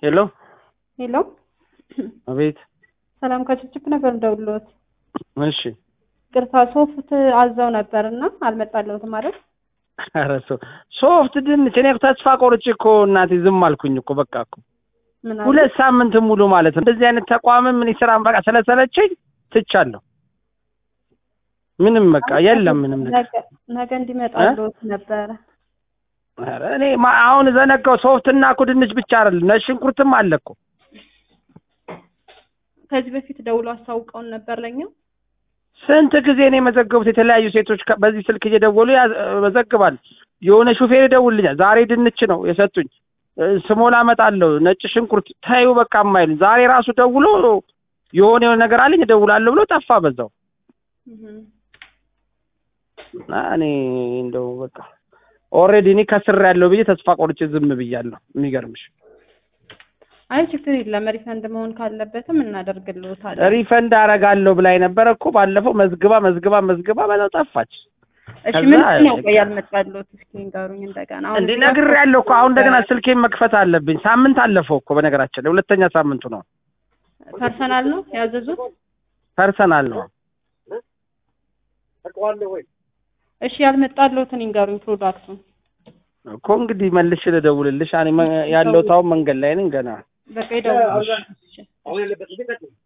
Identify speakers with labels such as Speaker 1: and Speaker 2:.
Speaker 1: ሄሎ
Speaker 2: ሄሎ
Speaker 1: አቤት።
Speaker 2: ሰላም ከችፕችፕ ነበር እንደውሎት
Speaker 1: እሺ
Speaker 2: ቅርታ ሶፍት አዘው ነበር እና አልመጣለሁትም ማለት
Speaker 1: ኧረ ሶ- ሶፍት ድንች እኔ ተስፋ ቆርጬ እኮ እናቴ ዝም አልኩኝ እኮ በቃ እኮ
Speaker 2: ምን አለ?
Speaker 1: ሁለት ሳምንት ሙሉ ማለት ነው። እንደዚህ አይነት ተቋምም እኔ ስራ በቃ ስለሰለቸኝ ትቻለሁ። ምንም በቃ የለም ምንም ነገር።
Speaker 2: ነገ- ነገ እንዲመጣልዎት ነበረ
Speaker 1: ኧረ እኔ ማ- አሁን ዘነጋው ሶፍትና እኮ ድንች ብቻ አይደለም ነጭ ሽንኩርትም አለ እኮ
Speaker 2: ከዚህ በፊት ደውሎ አስታውቀውን ነበር ለኛ
Speaker 1: ስንት ጊዜ ነው የመዘገቡት? የተለያዩ ሴቶች ከ- በዚህ ስልክ እየደወሉ ያዝ- መዘግባል። የሆነ ሹፌር ይደውልኛል። ዛሬ ድንች ነው የሰጡኝ፣ እ፣ ስሞላ እመጣለሁ፣ ነጭ ሽንኩርት ታዩ በቃ የማይሉኝ ዛሬ ራሱ ደውሎ የሆነ የሆነ ነገር አለኝ እደውላለሁ ብሎ ጠፋ በዛው።
Speaker 2: እህ።
Speaker 1: እና እኔ እንደው በቃ ኦልሬዲ እኔ ከስር ያለው ብዬ ተስፋ ቆርጬ ዝም ብያለሁ። የሚገርምሽ
Speaker 2: አይ ችግር የለም ሪፈንድ መሆን ካለበትም እናደርግልዎታለን
Speaker 1: ሪፈንድ አረጋለሁ ብላኝ ነበረ እኮ ባለፈው መዝግባ መዝግባ መዝግባ በዛው ጠፋች።
Speaker 2: እሺ
Speaker 1: ከዛ
Speaker 2: ምንድን ነው
Speaker 1: በቃ-
Speaker 2: ቆይ ያልመጣልዎት እስኪ ንገሩኝ እንደገና አሁን
Speaker 1: እንዴ
Speaker 2: እዚህ ጋር
Speaker 1: ነግሬያለሁ እኮ አሁን እንደገና ስልኬን መክፈት አለብኝ። ሳምንት አለፈው እኮ በነገራችን ላይ ሁለተኛ ሳምንቱ ነው።
Speaker 2: ፐርሰናል ነው ያዘዙት
Speaker 1: ፐርሰናል ነው።
Speaker 2: እሺ ያልመጣልዎትን ይንገሩኝ ፕሮዳክቱን
Speaker 1: እኮ እንግዲህ መልሼ ልደውልልሽ። እኔ መ- ያለሁት አሁን መንገድ ላይ ነኝ ገና
Speaker 2: በቃ ይደውሉ